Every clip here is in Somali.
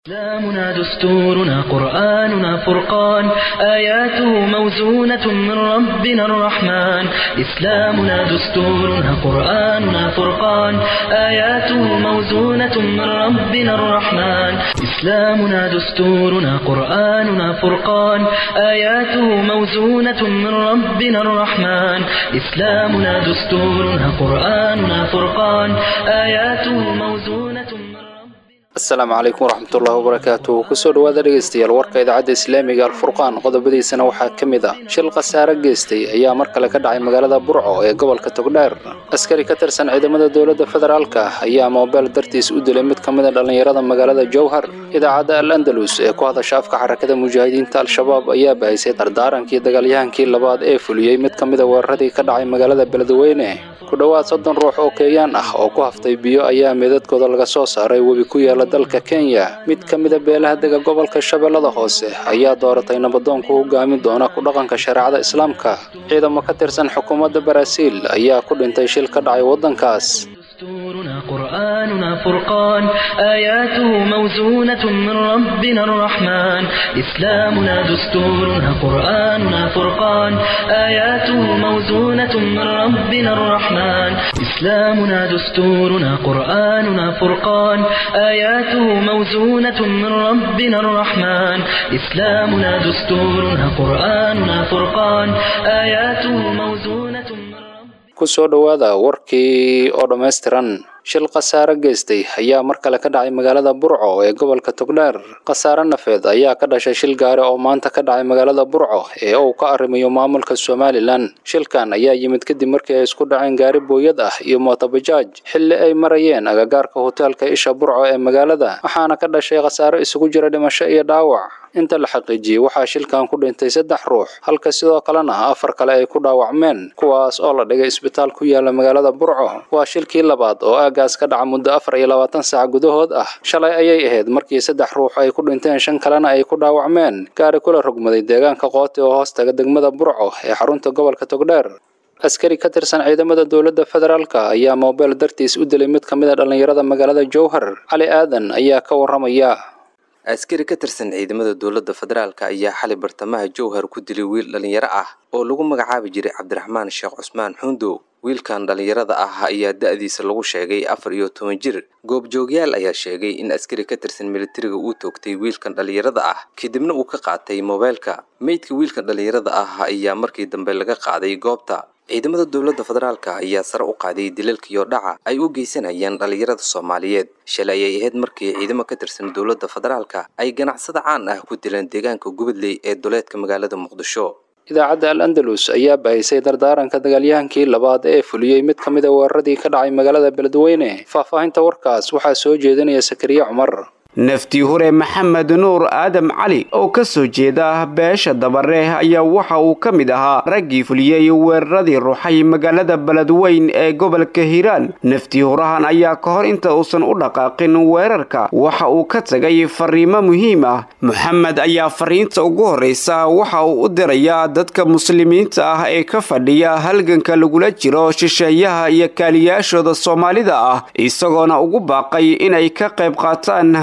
إسلامنا دستورنا قرآننا فرقان آياته موزونة من ربنا الرحمن إسلامنا دستورنا قرآننا فرقان آياته موزونة من ربنا الرحمن إسلامنا دستورنا قرآننا فرقان آياته موزونة من ربنا الرحمن إسلامنا دستورنا قرآننا فرقان آياته موزونة من ربنا asalaamu calaykum waraxmatullahi wabarakaatu kusoo dhawaada dhegeystayaal warka idaacadda islaamiga alfurqaan qodobadiisana waxaa ka mid ah shil khasaare geystay ayaa mar kale ka dhacay magaalada burco ee gobolka togdheer askari ka tirsan ciidamada dowladda federaalka ayaa moobeel dartiis u dilay mid ka mid a dhallinyarada magaalada jowhar idaacadda al andalus ee ku hadasha afka xarakada mujaahidiinta al-shabaab ayaa bahisay dardaarankii dagaalyahankii labaad ee fuliyey mid ka mid a weeraradii ka dhacay magaalada beledweyne ku dhowaad soddon ruux oo keeyaan ah oo ku haftay biyo ayaa meedadkooda laga soo saaray webi ku yaala dalka kenya mid ka mid a beelaha dega gobolka shabeellada hoose ayaa dooratay nabadoon ku hogaamin doona ku dhaqanka shareecada islaamka ciidamo ka tirsan xukuumadda baraaziil ayaa ku dhintay shil ka dhacay waddankaas دستورنا قرآننا فرقان آياته موزونة من ربنا الرحمن إسلامنا دستورنا قرآننا فرقان آياته موزونة من ربنا الرحمن إسلامنا دستورنا قرآننا فرقان آياته موزونة من ربنا الرحمن إسلامنا دستورنا قرآننا فرقان آياته موزونة من ربنا kusoo dhowaada warkii oo dhammaystiran shil khasaare geystay ayaa mar kale ka dhacay magaalada burco ee gobolka togdheer khasaare nafeed ayaa ka dhashay shil gaari oo maanta ka dhacay magaalada burco ee uu ka arrimayo maamulka somalilan shilkan ayaa yimid kadib markii ay isku dhaceen gaari booyad ah iyo mootobajaaj xilli ay marayeen agagaarka hoteelka isha burco ee magaalada waxaana ka dhashay khasaare isugu jira dhimasho iyo dhaawac inta la xaqiijiyey waxaa shilkan ku dhintay saddex ruux halka sidoo kalena afar kale ay ku dhaawacmeen kuwaas oo la dhigay isbitaal ku yaala magaalada burco waa shilkii labaad oo aagaas ka dhaca muddo afar iyo labaatan saac gudahood ah shalay ayay ahayd markii saddex ruux ay ku dhinteen shan kalena ay ku dhaawacmeen gaari kula rogmaday deegaanka qooti oo hoostaga degmada burco ee xarunta gobolka togdheer askari ka tirsan ciidamada dowladda federaalka ayaa moobeel dartiis u dilay mid ka mid a dhallinyarada magaalada jowhar cali aadan ayaa ka warramaya askari ka tirsan ciidamada dowladda federaalka ayaa xalay bartamaha jowhar ku dilay wiil dhallinyaro ah oo lagu magacaabi jiray cabdiraxmaan sheekh cusmaan xuundow wiilkan dhallinyarada ah ayaa da-diisa lagu sheegay afar iyo toban jir goobjoogyaal ayaa sheegay in askari ka tirsan militariga uu toogtay wiilkan dhallinyarada ah kadibna uu ka qaatay moobeelka meydka wiilkan dhallinyarada ah ayaa markii dambe laga qaaday goobta ciidamada dowladda federaalka ayaa sare u qaaday dilalka iyo dhaca ay u geysanayaan dhallinyarada soomaaliyeed shalay ayay ahayd markii ciidamo ka tirsan dowladda federaalka ay ganacsada caan ah ku dileen deegaanka gubadley ee duleedka magaalada muqdisho idaacadda al andalus ayaa bahisay dardaaranka dagaalyahankii labaad ee fuliyey mid ka mid a weeraradii ka dhacay magaalada beledweyne faahfaahinta warkaas waxaa soo jeedinaya sakariye cumar naftii hure maxamed nuur aadam cali oo ka soo jeeda beesha dabare ayaa waxa uu ka mid ahaa raggii fuliyey weeraradii ruuxay magaalada beledweyn ee gobolka hiiraan naftii hurahan ayaa ka hor inta uusan u dhaqaaqin weerarka waxa uu ka tagay fariimo muhiim ah moxamed ayaa fariinta ugu horreysa waxa uu u dirayaa dadka muslimiinta ah ee ka fadhiya halganka lagula jiro shisheeyaha iyo kaaliyaashooda soomaalida ah isagoona ugu baaqay inay ka qayb qaataan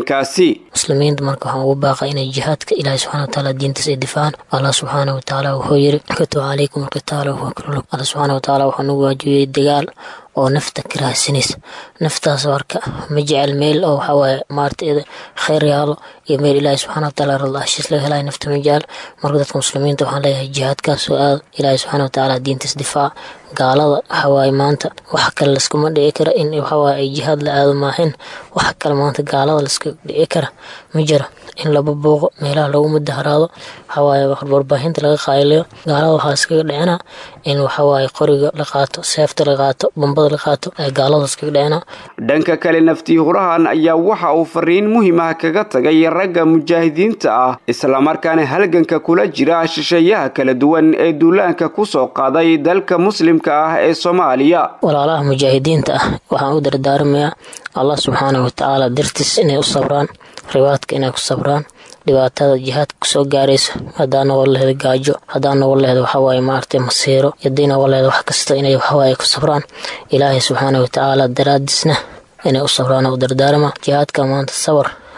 muslimiinta marka waxaan ugu baaqay inay jihaadka ilaahi subxana wataala diintiisa ay difacaan allah subxaana watacaala wuxuu yiri katub calaykum alqitaala wahuwa kurlug allah subxaana watacaala wuxuu nagu waajibiyey dagaal oo nafta ka raahsanaysa naftaas marka ma jecel meel oo waxawaaye maarata kheyr yaalo iyo meel ilaahi subxana wataala rada heshiis laga helaya nafta ma jecel marka dadka muslimiinta waxaan leeyahay jihaadkaas oo aada ilaahi subxana watacaala diintiis difaac gaalada waxawaaye maanta wax kale laskuma dhici kara in waxawaaye ay jihaad la aado maahin wax kale maanta gaalada laska dhici kara ma jira in laba booqo meelaha lagu mudaharaado waxawaaye warbaahinta laga qaayliyo gaalada waxaa iskaga dhicina in waxawaaye qoriga la qaato seefta la qaato bambada la qaato ee gaalada iskaga dhicina dhanka kale naftii hurahan ayaa waxa uu fariin muhiim ah kaga tagay ragga mujaahidiinta ah islamarkaana halganka kula jira shisheeyaha kala duwan ee duulaanka kusoo qaaday dalka muslimka ah ee soomaaliya walaalaha mujaahidiinta ah waxaan u dardaarmayaa allah subxaanahu watacaala dartiis inay u sabraan ribaadka inay ku sabraan dhibaatada jihaadka kusoo gaaraysa hadaa noqon laheed gaajo hadaa noqon laheed waxawaaye maaragtay masiiro hadii noqon laheed wax kasta inay waxawaaye ku sabraan ilaahay subxaana watacaala daraadiisna inay u sabraan u dardaarma jihaadka maanta sabar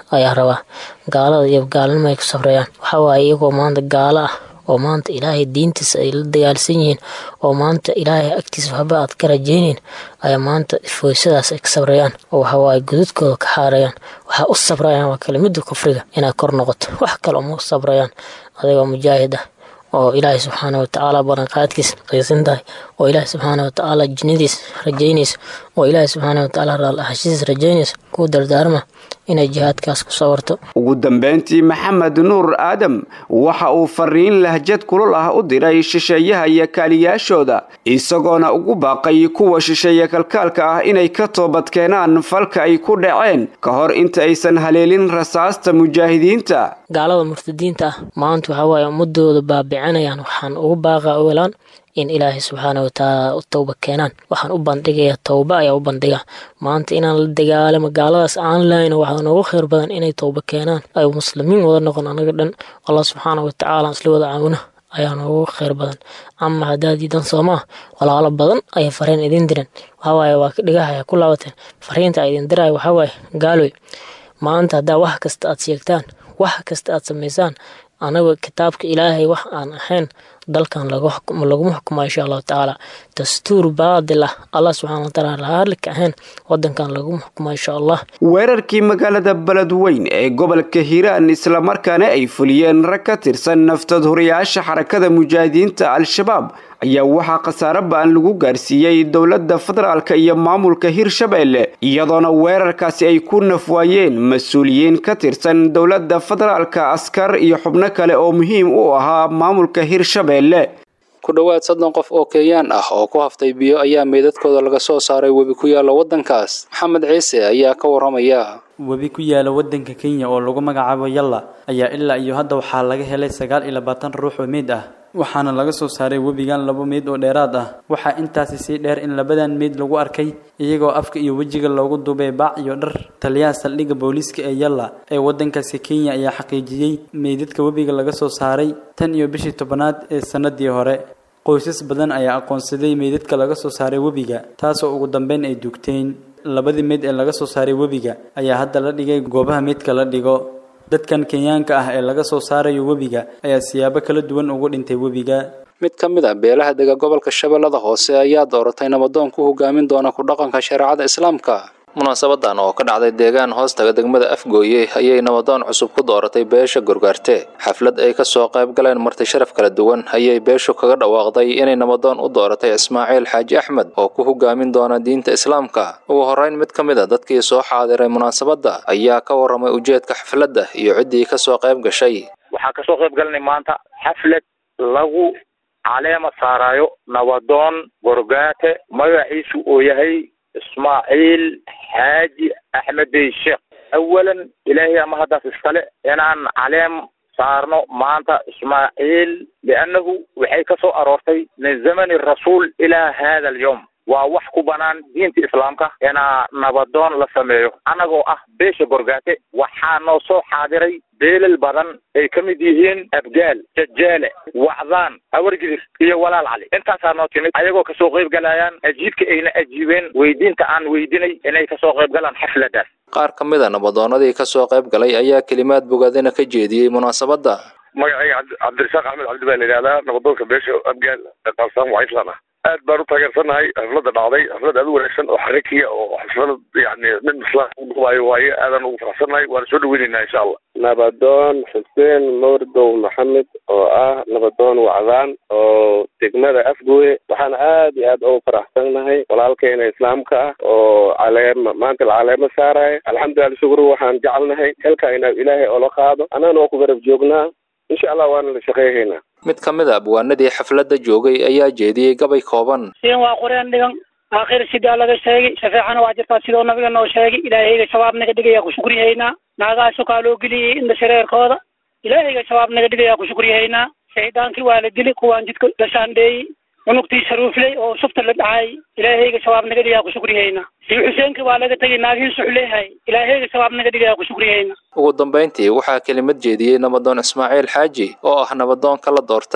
ayaa rabaa gaalada iyo gaalnimo ay ku sabrayaan waxaa waaye iyagoo maanta gaalo ah oo maanta ilaahay diintiisa ay la dagaalsan yihiin oo maanta ilaahay agtiisa waxba aad ka rajaynayn ayaa maanta foysadaas ay ka sabrayaan oo waxawaaye gududkooda ka xaarayaan waxaa u sabrayaan waa kelimada kufriga inaa kor noqoto wax kale uma sabrayaan adigoo mujaahid ah oo ilaahay subxaana watacaala balanqaadkiisa qiisan tahay oo ilaahay subxaana watacaala jinnadiis rajaynaysa oo ilaahay subxaana watacaala raalaxashidiis rajaynaysa kuu dardaarma inay jihaadkaas ku sawarto ugu dambeyntii maxamed nuur aadam waxa uu fariin lahjad kulul ah u diray shisheeyaha iyo kaaliyaashooda isagoona ugu baaqay kuwa shisheeye kalkaalka ah inay ka toobadkeenaan falka ay ku dhaceen ka hor inta aysan haleelin rasaasta mujaahidiinta gaalada murtadiinta ah maanta waxaa waaye ummadooda baabicinayaan waxaan ugu baaqaa ogolaan in ilaahay subxaana watacaala u towba keenaan waxaan u bandhigayaa towba ayaa u bandhiga maanta inaan la dagaalamo gaaladaas aan lahayn waxaa noogu khayr badan inay towba keenaan ay muslimiin wada noqon anaga dhan allah subxaana watacaala isla wada caawina ayaa noogu khayr badan ama haddaad diidan soomaa walaalo badan ayay fariin idin diran waxawaaye waa ka dhigahaya ku laabateen fariinta idin diraya waxawaaye gaaloy maanta haddaa wax kasta aad sheegtaan wax kasta aad samaysaan anaga kitaabka ilaahay wax aan ahayn dalkan laguma xukumo insha allahu tacaala dastuur baadil ah allah subxana wataala raarlika ahayn wadankan laguma xukumo insha allah weerarkii magaalada beledweyn ee gobolka hiiraan islamarkaana ay fuliyeen rag ka tirsan naftad horiyaasha xarakada mujaahidiinta al-shabaab ayaa waxaa khasaare ba-an lagu gaarsiiyey dowladda federaalka iyo maamulka hirshabeelle iyadoona weerarkaasi ay ku nafwaayeen mas-uuliyiin ka tirsan dowladda federaalka askar iyo xubno kale oo muhiim u ahaa maamulka hirshabeelle ku dhowaad soddon qof oo kenyaan ah oo ku haftay biyo ayaa meydadkooda laga soo saaray webi ku yaalla waddankaas maxamed ciise ayaa ka warramaya webi ku yaala waddanka kenya oo lagu magacaabo yalla ayaa ilaa iyo hadda waxaa laga helay sagaal iyo labaatan ruux oo meyd ah waxaana laga soo saaray webigan laba meyd oo dheeraad ah waxaa intaasi sii dheer in labadan meyd lagu arkay iyagoo afka iyo wejiga loogu duubay baac iyo dhar taliyaha saldhigga booliiska ee yalla ee waddankaasi kenya ayaa xaqiijiyey meydadka webiga laga soo saaray tan iyo bishii tobanaad ee sannadii hore qoysas badan ayaa aqoonsaday meydadka laga soo saaray webiga taasoo ugu dambeyn ay dugteen labadii meyd ee laga soo saaray webiga ayaa hadda la dhigay goobaha meydka la dhigo dadkan kenyaanka ah ee laga soo saarayo webiga ayaa siyaabo kala duwan ugu dhintay webiga mid ka mid a beelaha dega gobolka shabeellada hoose ayaa dooratay nabadoon ku hogaamin doona ku dhaqanka shareecada islaamka munaasabadan oo ka dhacday deegaan hoostaga degmada afgooye ayay nabadoon cusub ku dooratay beesha gorgaarte xaflad ay kasoo qayb galeen marti sharaf kala duwan ayay beeshu kaga dhawaaqday inay nabadoon u dooratay ismaaciil xaaji axmed oo ku hogaamin doona diinta islaamka ugu horeyn mid ka mid a dadkii soo xaadiray munaasabadda ayaa ka warramay ujeedka xafladda iyo ciddii kasoo qayb gashay waxaa kasoo qayb galanay maanta xaflad lagu caleema saarayo nabadoon gorgaate magaciisu oo yahay ismaaciil xaaji axmedey sheekh awalan ilaahay ama haddaas iskale inaan caleem saarno maanta ismaaciil liannahu waxay ka soo aroortay min zamani rasuul ilaa hada alyawm waa wax ku banaan diinta islaamka inaa nabadoon la sameeyo annagoo ah beesha gorgaate waxaa noo soo xaadiray beelal badan ay ka mid yihiin abgaal jajaale wacdaan hawargidir iyo walaal cali intaasaa noo timid ayagoo kasoo qayb galayaan ajiibka ayna ajiibeen weydiinta aan weydinay inay kasoo qayb galaan xafladaas qaar ka mid a nabadoonadii kasoo qayb galay ayaa kelimaad bogaadina ka jeediyey munaasabadda magacayga cabdirasaaq axmed cabdi baa la yidhahdaa nabadoonka beesha abgaal qaabsaan wacislan ah aad baan u taageersannahay xafladda dhacday xaflad aad u wanaagsan oo xarikiya oo xaflad yani nin islaam udhuwaayo waaye aadaan ugu faraxsannahay waana soo dhaweynaynaa insha allah nabadoon xuseen mawridow maxamed oo ah nabadoon wacdaan oo degmada afgooye waxaan aad iyo aad ugu faraxsannahay walaalkeena islaamka ah oo caleema maanta la caleemo saaraya alxamdulilah shukru waxaan jecelnahay xilka ina ilaahay oola qaado annagana waa ku garab joognaa insha allah waana la shaqeyhaynaa mid ka mid a abwaanadii xafladda joogay ayaa jeediyey gabay kooban siin waa qoreen dhigan aakhir sidaa laga sheegay shafeecana waa jirtaa sidoo nabiga noo sheegay ilaahayga shabaab naga dhigayaa ku shukriyahaynaa naagaha sukaa loo geliyey inda shareerkooda ilaahayga shabaab naga dhigayaa ku shukriyahaynaa shaydaankii waa la dili kuwaan jidka la shaandheeyey cunugtii sharuufley oo shufta la dhacay ilaahayga shabaab naga dhigayaa ku shukriyahaynaa sii xuseenkii waa laga tegay naagihii suxleehay ilaahayga shabaab naga dhigayaa ku shukriyahaynaa ugu dambayntii waxaa kelimad jeediyey nabadoon ismaaciil xaaji oo ah nabadoonka la doortay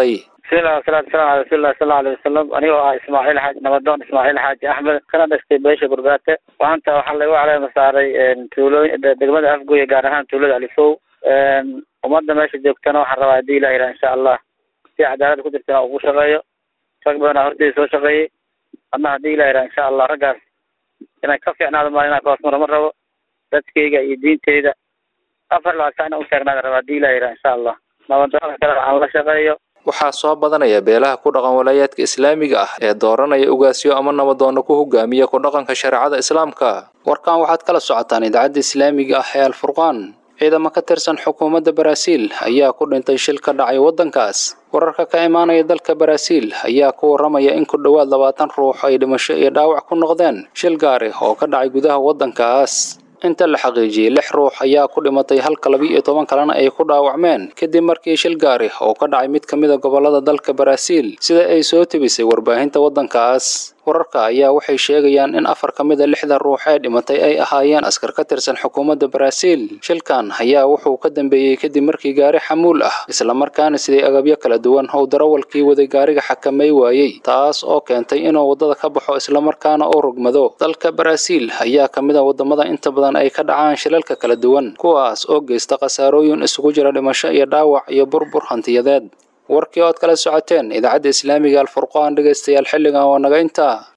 bismillahi wasalaatu wasalam ala rasuulillahi sala allahu alayhi wasalam anigoo ah ismaaciil xaaji nabadoon ismaaciil xaaji axmed kana dhashtay beesha gurgaate maanta waxaa lagu caleema saaray tuulooyin degmada afgoye gaar ahaan tuulada alifow ummadda meesha joogtana waxaan rabaa haddii ilah yidhaha insha allah si cadaalada ku jirtana ugu shaqeeyo rag badanaa horteyda soo shaqeeyey adna haddii ilah yidhaha insha allah raggaas inay ka fiicnaado maa inaan kahoosmaro ma rabo dadkayga iyo diinteyda afar labaad saa inaan u taagnaada raba haddii ilah yidhaha insha allah nabadoonada kale aan la shaqeeyo waxaa soo badanaya beelaha ku dhaqan walaayaadka islaamiga ah ee dooranaya ugaasyo ama nabadoonna ku hogaamiya ku dhaqanka shareecada islaamka warkan waxaad kala socotaan idaacadda islaamiga ah ee alfurqaan ciidamo ka tirsan xukuumadda baraaziil ayaa ku dhintay shil ka dhacay waddankaas wararka ka imaanaya dalka baraaziil ayaa ku warramaya in ku dhowaad labaatan ruux ay dhimasho iyo dhaawac ku noqdeen shil gaari oo ka dhacay gudaha waddankaas inta la xaqiijiyey lix ruux ayaa ku dhimatay halka laba iyo toban kalena ay ku dhaawacmeen kadib markii shil gaari oo ka dhacay mid ka mid a gobollada dalka baraaziil sida ay soo tebisay warbaahinta waddankaas wararka ayaa waxay sheegayaan in afar ka mid a lixda ruux ee dhimatay ay ahaayeen askar ka tirsan xukuumadda baraaziil shilkan ayaa wuxuu ka dambeeyey kadib markii gaari xamuul ah islamarkaana siday agabyo kala duwan ou darawalkii waday gaariga xakamay waayey taas oo keentay inuu waddada ka baxo islamarkaana uu rogmado dalka baraaziil ayaa ka mid a waddamada inta badan ay ka dhacaan shilalka kala duwan kuwaas oo geysta khasaarooyin isugu jira dhimasho iyo dhaawac iyo burbur hantiyadeed warkii ood kala socoteen idaacadda islaamiga alfurqaan dhegaystayaal xilligan waa naga intaa